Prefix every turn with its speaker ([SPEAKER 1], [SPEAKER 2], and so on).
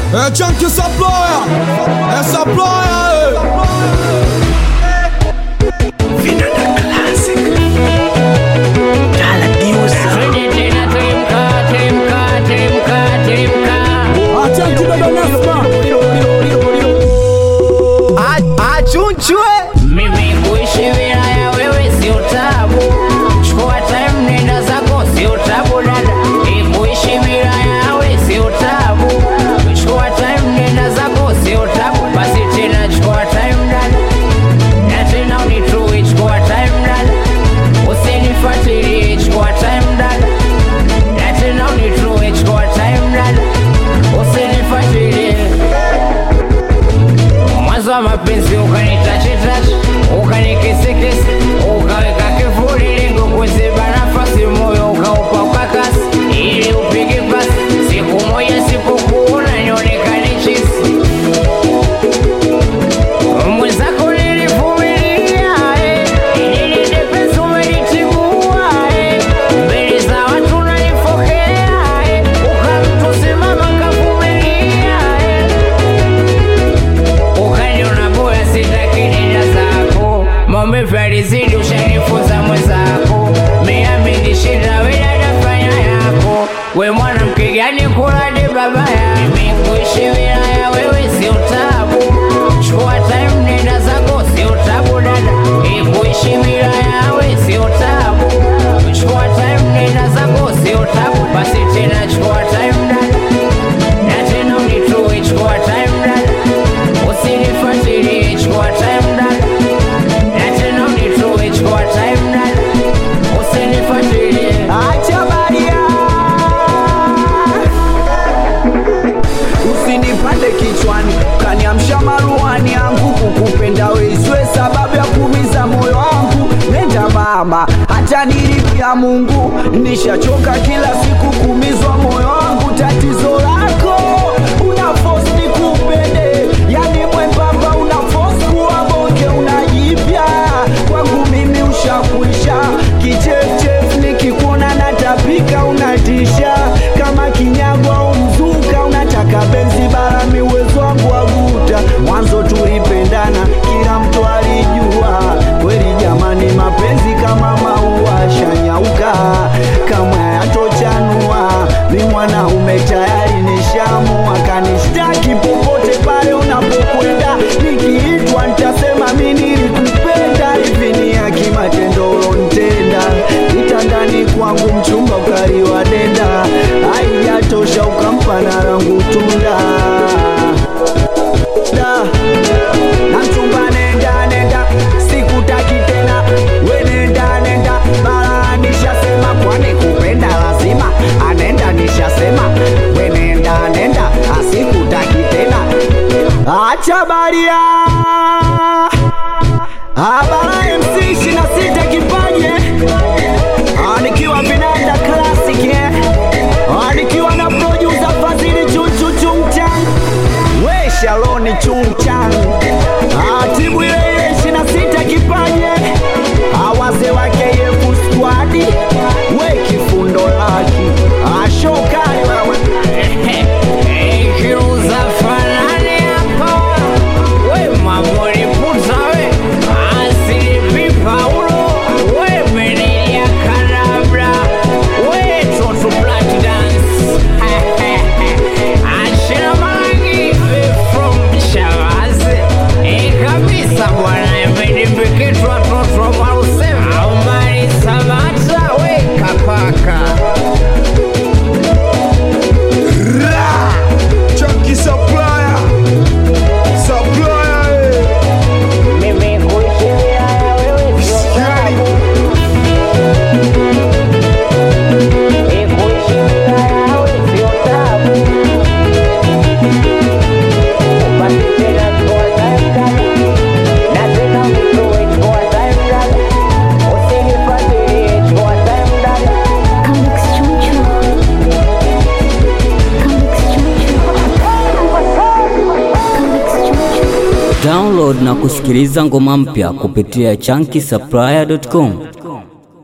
[SPEAKER 1] É Chunky Supplier, é Supplier, é Chunky Baba Nasma.
[SPEAKER 2] achunchwe
[SPEAKER 3] Mimi kuishi wilaya wewe sio tabu, chukua time nenda zako sio tabu dada. Eh, Kuishi wilaya wewe sio tabu, chukua time nenda zako sio tabu. Basi tena chukua time dada, na tena unitue, chukua time dada, usinifuatilie, chukua time dada, na tena unitue, chukua time dada, usinifuatilie mwanzo wa mapenzi ukanitachetache ukanikisikisi ukaweka kifuli lengo kuziba nafasi moyo ukaupa ukakasi ili upige pasi siku moja sipokuona nionekane chisi mwenzako nilivumilia eh, ili nende pesa umenitibua eh, mbele za watu nanifokea eh, ukamtusimama kavumilia eh, ukaniona bora sitaki nenda zako maumivu yalizidi ushanifunza mwenzako miami nishinda wedadafanya yako we mwanamke gani kulade babaya mimi kuishi wilaya wewe sio tabu chukua time nenda zako sio tabu dada Eh, kuishi wilaya wewe sio tabu chukua time nenda zako sio tabu basi tena chukua time dada na tena unitue chukua time dada usinifuatilie chukua time dada na tena unitue chukua time dada usinifuatilie
[SPEAKER 2] acha baria usinipande kichwani kaniamsha maruani yangu kukupenda weiswe sababu ya kumiza moyo wangu nenda mama hata nilipia mungu nishachoka kila siku kumizwa moyo wangu tatizo lako una force nikupende yani mwembamba una force kuwa bonge unajipya kwangu mimi ushakuisha kichefchef nikikuona natapika unatisha kama kinyago au mzuka unataka benzi barami uwezo wangu waguta mwanzo tulipendana kila mtu alijua kweli jamani mapenzi kama maua shanyauka kama yatochanua mi mwanaume tayari nishamua kanishtaki popote pale unapokwenda nikiitwa nitasema mi nilikupenda hivi ni haki matendo ulontenda kitandani kwangu mchumba ukaliwa denda haijatosha ukampa na rangu tunda da na mchumba nenda nenda sikutaki tena we nenda nenda mara nishasema kwani kupenda lazima anenda nishasema we nenda nenda asikutaki tena acha baria abara mc ishina sita kipaje Ah, nikiwa vinanda classic eh? Ah, nikiwa na producer fadhili chuchu chungchang we shaloni chungchang Ah, timu ile ile ishina sita kipaje Ah, wazee wake yefu squadi we kifundo laki ashokali wewe
[SPEAKER 3] Ikiuza fanani hapa we mamori puta we asili Paulo we meneja kadabra we toto black dance ashina mangi from Shavazi e kabisa bwana imenimbikitwa toto marusema Omari Samata we kapaka
[SPEAKER 1] Chunky Supplier, Supplier, eh.
[SPEAKER 3] mimi kuishi wilaya wewe sio
[SPEAKER 1] Sikiani.
[SPEAKER 3] Kuishi wilaya wewe sio tabu. Basi tena chukua time dada. Na tena unitoe chukua time dada. Usinifuatilie chukua time dada.
[SPEAKER 4] Comics Chunchu. Comics Chunchu. Comics Chunchu.
[SPEAKER 5] Download na kusikiliza ngoma mpya kupitia chunky supplier.com.